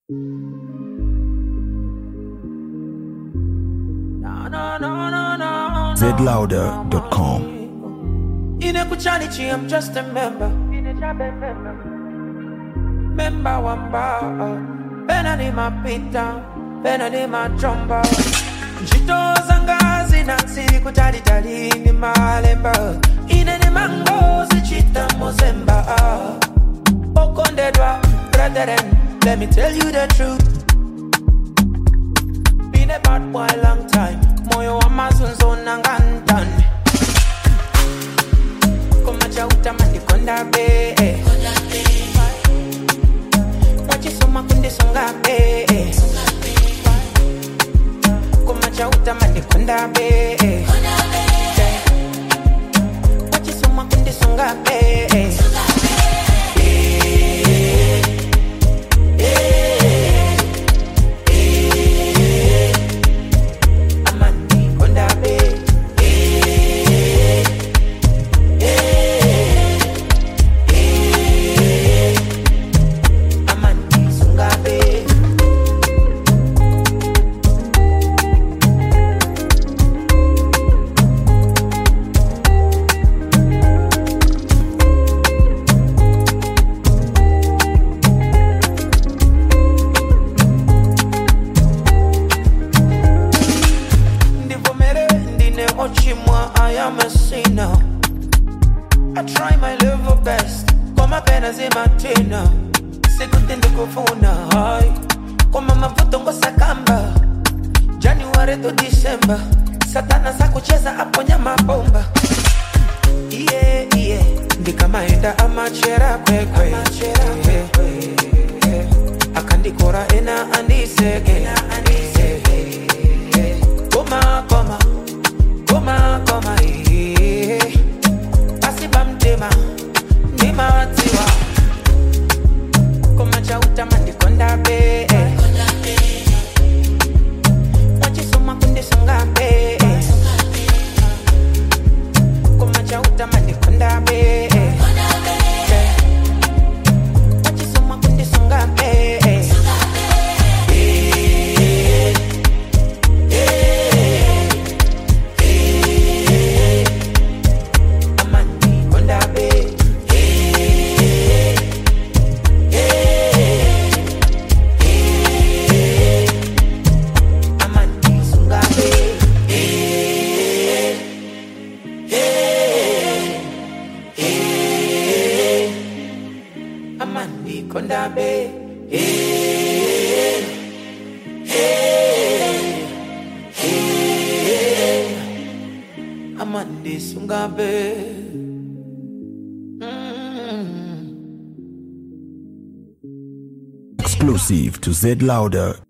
zlouder.com. Inekuchanichi, I'm just a member. Member wamba. Pena ni mapita, pena ni majomba. Njito zanga zinansi kutalitali ni malemba. Ine ni mango zichita mozemba. Okondedwa, brethren, let me tell you the truth. Been a bad boy long time. Moyo wa mazunzo nangantan. Koma cha utamani konda be. Wachisoma kundi songa be. Koma cha utamani konda be. Wachisoma kundi songa be. Amani konda be. Amani songa be. ndivomere ndine ochimwa i am a sinner i try my level best koma pena zimatina sikuti ndikufuna hai koma mavuto ngosakamba january to december satana sakucheza aponya mabomba iye iye ndikamaenda amachera kwekwe akandikora ena andiseke koma koma koma koma iye asibamtema ndimatiwa koma chautama ndikonda be wachisoma kundisonga be koma chautama ndikonda be wachisoma kundisonga be amani konda be amani sunga be amani konda be amani sunga be Exclusive to zlouder